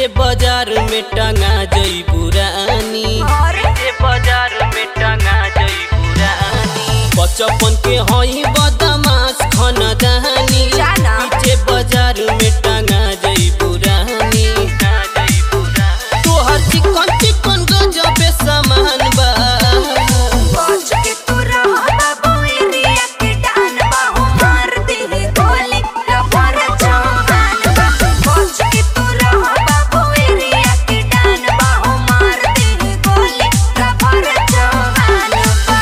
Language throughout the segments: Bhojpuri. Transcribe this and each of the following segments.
पीछे बाजार में टंगा जई पुरानी पीछे बाजार में टंगा जई पुरानी बचपन के हई बदमाश खनदानी जाना। पीछे बाजार में टंगा जई पुरानी तोहर चिकन चिकन गजबे सामान बा बच के तू रह बाबू एरिया के डान बाहु मार दे गोली रबर जवान बा बच के तू रह बाबू एरिया के डान बाहु मार दे गोली रबर जवान बा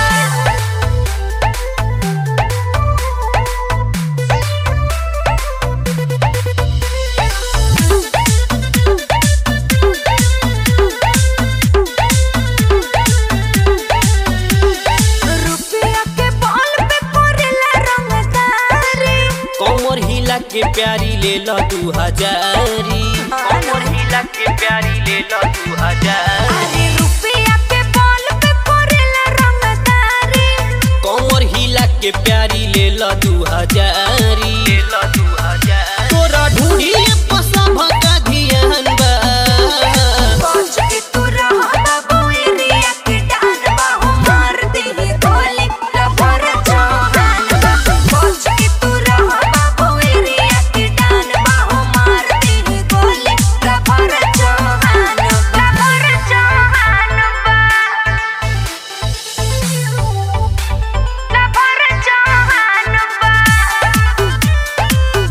रुपया के बॉल पे कोरेला रंगदारी कमर हिला के प्यारी ले लो दू हजारी कमर हिला के प्यारी ले लो दू हजारी अरे रुपया के बॉल पे कोरेला रंगदारी कमर हिला के प्यारी ले लो दू हजारी ले लो दू हजारी तोरा ढूंढी पसंद का ध्यान बा बच के तू रह बाबू एरिया के डान बाहु मार दे गोली रबर जवान बा बच के तू रह बाबू एरिया के डान बाहु मार दे गोली रबर जवान बा रबर जवान बा रबर जवान बा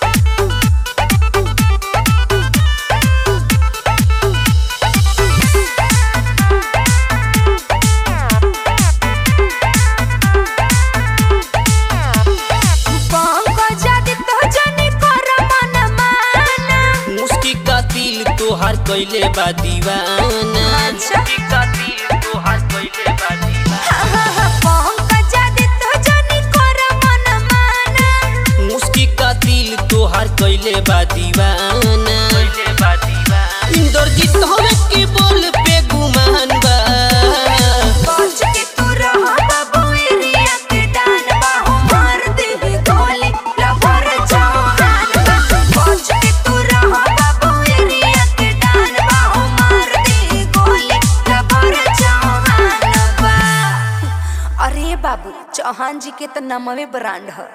पंकजादी तो जनी कर मन माना मुस्की का तिल तोहार कैले बा दीवाना अच्छा। मुस्की का तिल तोहार कैले बा दीवाना पंकजादी तो जनी कर मन माना मुस्की का तिल तोहार कैले बा दीवाना कैले बा दीवाना इंद्रजीत हवे के बोल पे गुमान बा बच के तू रह बाबू एरिया के डान बाहु मार दे गोली रबर जवान बा बच के तू रह बाबू एरिया के डान बाहु मार दे गोली रबर जवान बा अरे बाबू चौहान जी के तो नमवे ब्रांड है